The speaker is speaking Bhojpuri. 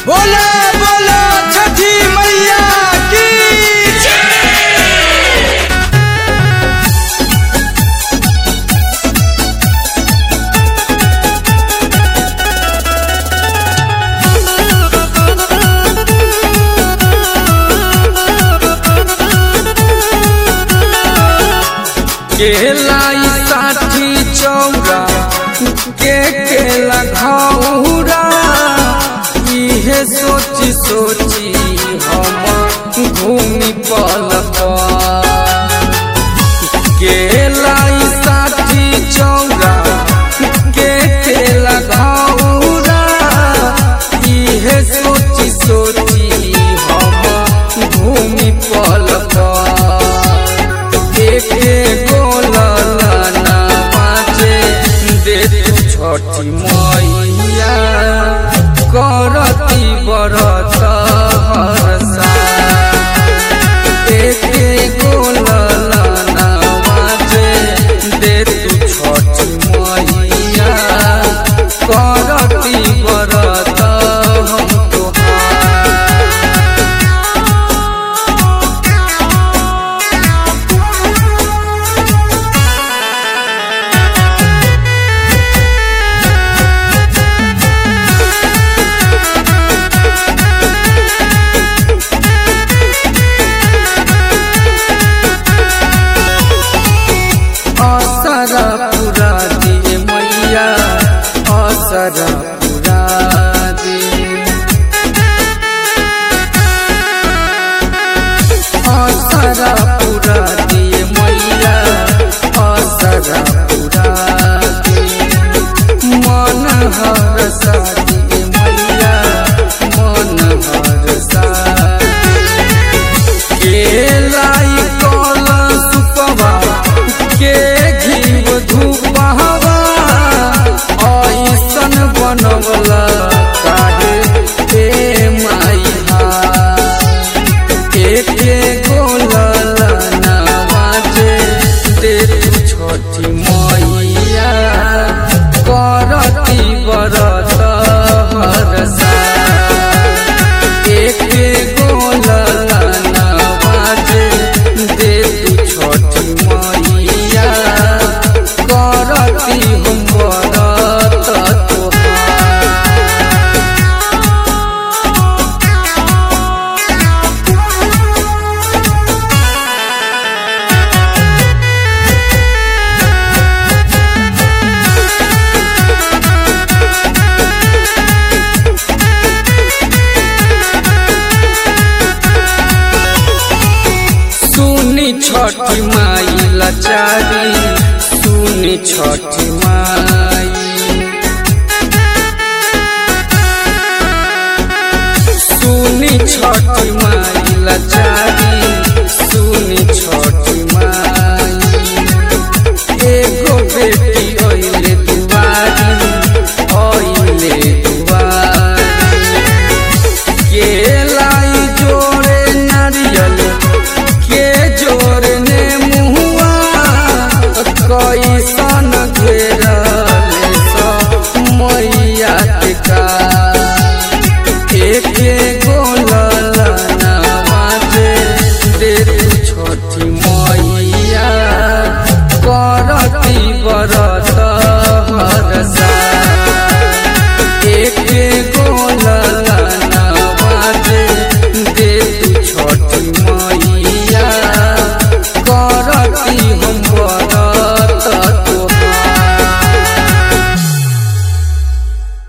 बोला बोला छठी मैया की केलाई साठी चौरा के केला घौरा इहे सोची सोची हम घूमी पल केलाई साठी चौरा के केला घौरा इहे सोची सोची हम घूमी पल एके गोलना पाचे दे छठी मैया करती बरत हरसा एके गोलना पाचे दे छठी मैया करती बरत हम तोहार असरा पुरा दे मैया असरा पुरा दे असरा पुरा दे मैया असरा पुरा दे मन हर सादे मैया मन हर सादे केलाई कल सुपवा के घीव धूपहवा ऐसन बनवला काहे ए माइहा एके गोलला नवाजे दे तू छठी मैया करती बरत हरसा एके गोलला नवाजे दे तू छठी मैया करती हम बरत तोहार सुनी छठी माई लाचारी सुनी छठी माई सुनी छठी माई लाचारी सुनी छठी माई एगो बेटी अइले दुआरी अइले दुआरी केलाई जोड़े नारियल के जोड़े ने मुहुआ कैसन घेरल स मैया के का